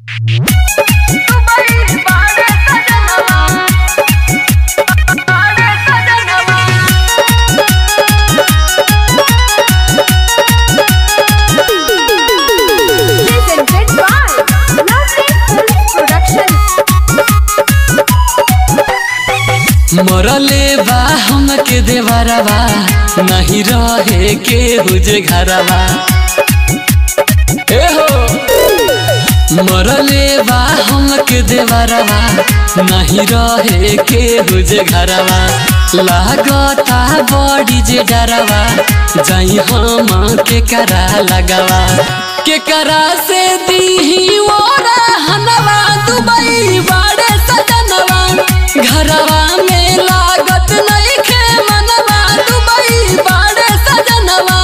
Presented by Lovely Films Production. मरले बा हमके देवरवा नहीं रहे के हुजे घरवा ए हो मरले बा हमके देवरवा नहीं रहे के हुजे घरवा लागता बड़ी जे डरवा जाई हम के करा लगावा के करा से दीही ओरा हनवा दुबई बाड़े सजनवा घरवा में लागत नहीं खे मनवा दुबई बाड़े सजनवा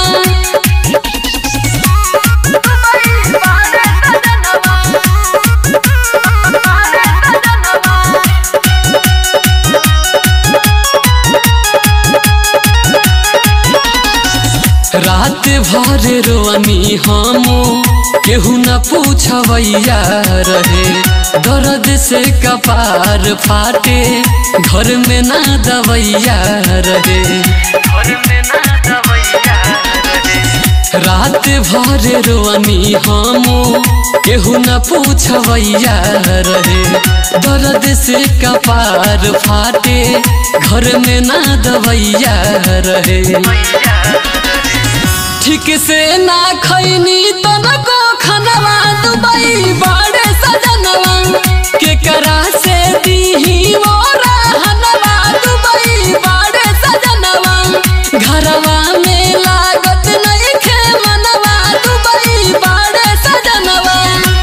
रात भर रोअनी हम केहू न पूछवैया रहे दर्द से कपार फाटे घर में ना दवैया रहे रात भर रोअनी हम केहू न पूछवैया रहे दर्द से कपार फाटे घर में ना दवैया रहे ठीक से ना खैनी तनको खनवा दुबई बाड़े सजनवा के करा से दीही मोरा हनवा दुबई बाड़े सजनवा घरवा में लागत नहीं खे मनवा दुबई बाड़े सजनवा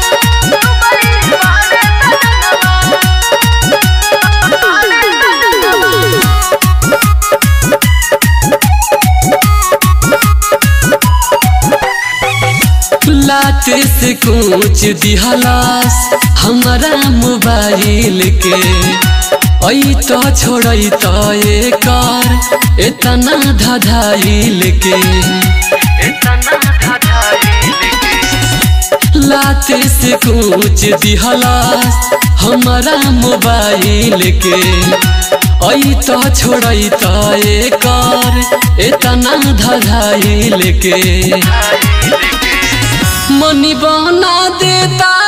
लात से कुछ दिहलास हमारा मोबाइल के ऐ तो छोड़ै तो एकर इतना धधाइल के लात से कुछ दिहलास हमारा मोबाइल के ऐ तो छोड़ै तो एकर इतना धधाइल के मनी बना देता